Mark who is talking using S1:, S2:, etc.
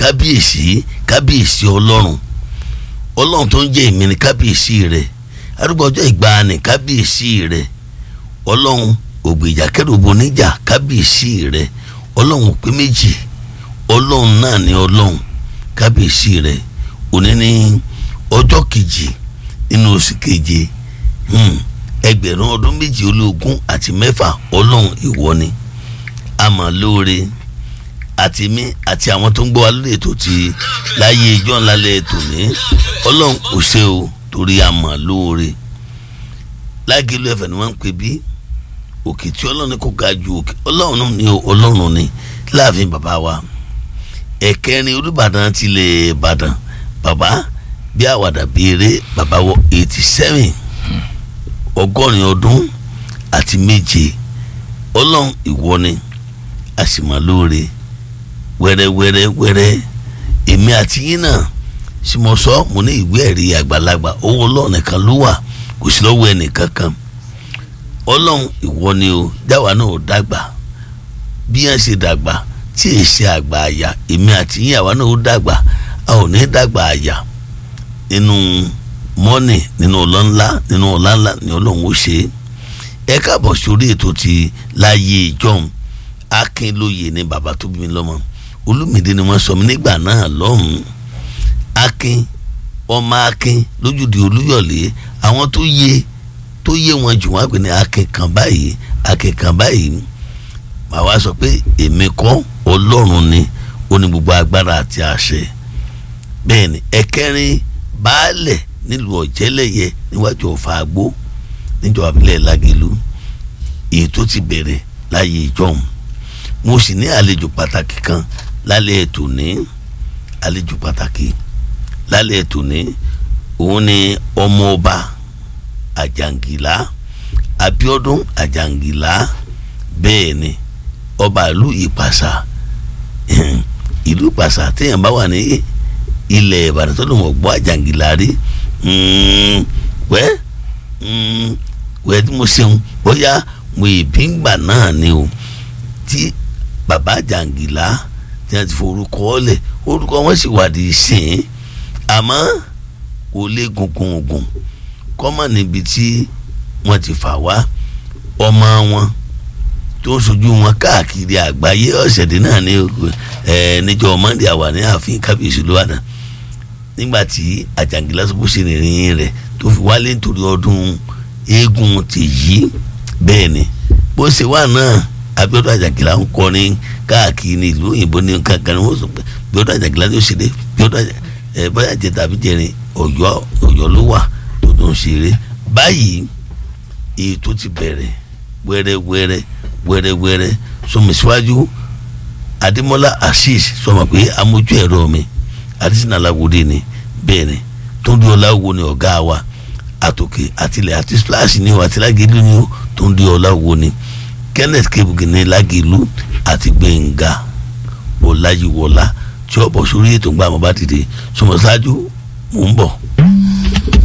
S1: kábíyèsí kábíyèsí ọlọ́run ọlọ́run tó ń jẹ́ èmi ni kábíyèsí rẹ̀ arúgbó ọjọ́ ìgbàanì kábíyèsí rẹ̀ ọlọ́run ògbèjà kẹrùbọ níjà kábíyèsí rẹ̀ ọlọ́run pé méjì ọlọ́run náà ni ọlọ́run kábíyèsí rẹ̀ òní ní ọjọ́ kejì nínú oṣù keje ẹgbẹ̀rún ọdún méjì ológun àti mẹ́fà ọlọ́run ìwọ ni àmọ́ lóore àti mí àti àwọn tó ń gbọ́ wa lórí ètò ti láyé ijó ńlá lẹ̀ ètò ní ọlọ́run ò ṣe o torí àmọ́ lóore lágẹ̀lú ẹ̀fẹ̀ ni wọ́n ń pè bí òkè tí ọlọ́run ní kò ga ju òkè ọlọ́run ní ọlọ́run ní láàfin bàbá wa ẹ̀kẹrin olùbàdàn tilẹ̀ ìbàdàn bàbá bí àwàdà béèrè bàbá wọ eighty seven ọgọ́rin ọdún àti méje ọlọ́run ìwọ ni a sì máa lóore wẹ́rẹ́wẹ́rẹ́ wẹ́rẹ́ èmi àti yín náà sì mọ sọ mo ní ìwé ẹ̀rí àgbàlagbà owó ọlọ́run nìkan ló wà kò sí lọ́wọ́ ẹnìkan kan ọlọ́run ìwọ ni o jáwa náà ò dàgbà bí yẹn ṣe dàgbà tí èyí ṣe àgbà àyà èmi àti yín àwa náà ó dàgbà a ò ní dàgbà àyà nínú mọ́nì nínú ọlọ́nlá nínú ọ̀lànlá ni ọlọ́run ó ṣe é ẹ káàbọ̀ sórí ètò ti láyé ìjọ́un akínlóye ni bàbá tó bí mi lọ́mọ olùmìdí ni wọ́n sọ mí nígbà náà lọ́hùn-ún akin ọmọ akin lójúde olúyọ̀lé àwọn tó yé tó yé wọn jù wọ́n pè ní akin kan báyìí akin kan báyìí màá wá sọ pé èmi kọ́ ọlọ́run ni ó ní gbogbo agbára àti àṣẹ bẹ́ẹ̀ ni ẹ̀kẹrin baálẹ̀ nílùú ọ̀jẹ́lẹ̀yẹ níwájú ọ̀fà àgbó níjọba abilẹ̀ lágẹ̀lú èyí tó ti bẹ̀rẹ̀ láyé ìjọ́un mo sì ní àlejò pàtàkì kan lálẹ́ ètò ní àlejò pàtàkì lálẹ́ ètò ní òun ni ọmọọba àjàngìlá Abíọ́dún àjàngìlá bẹ́ẹ̀ ni ọba ìlú ìpàṣà ìlú ìpàṣà téèyàn bá wà ní ilẹ̀ Ìbàdàn tó lòun ọ̀gbọ́n àjàngìlá rí wẹ́ wẹ́ tí mo ṣeun bóyá mo ìbí ń gbà náà ni o tí bàbá jàǹgìlá tí wọ́n ti forúkọ ọ́lẹ̀ orúkọ wọn sì wádìí sìn àmọ́ kò lè gungun ogun kọ́mọ̀ níbi tí wọ́n ti fà wá ọmọ wọn tó ń sojú wọn káàkiri àgbáyé ọ̀sẹ̀dẹ̀ náà ní níjọ́ mọ́ndé àwà ní ààfin kábíyèsí ló wà náà nígbà tí àjàǹgìlá sọ bó ṣe rìnrìn rẹ̀ tó fi wálé nítorí ọdún eégún ti yí bẹ́ẹ̀ ni bó ṣe wà náà Abíọ́dún Àjàngìlá ń kọrin káàkiri ìlú òyìnbó ní kankan ní wọ́n sọ pé Abíọ́dún Àjàngìlá ló ṣeré Abíọ́dún ẹ bóyá jẹ tàbí jẹrin Ọ̀yọ́ Ọ̀yọ́ ló wà tó tó ń ṣeré báyìí èyí tó ti bẹ̀rẹ̀ wẹ́rẹ́wẹ́rẹ́ wẹ́rẹ́wẹ́rẹ́ sọmọ síwájú Adémọ́lá Assis sọmọ pé amójú ẹ̀rọ mi adésínà aláwòdì ni bẹ́ẹ̀ ni tó ń di ọláwo ni ọ̀gá wa àtòkè àtìlẹ̀ àti splash ni o àti lágẹ̀lú ni o tó ń di ọláwo ni kenneth kebuki ní lágẹ̀lú àti gbẹ̀ngà ọláyíwọlá tí ó bọ̀ sórí ètò ńgbà mọ́ bá dìde sọmọ ṣáájú mò ń bọ̀.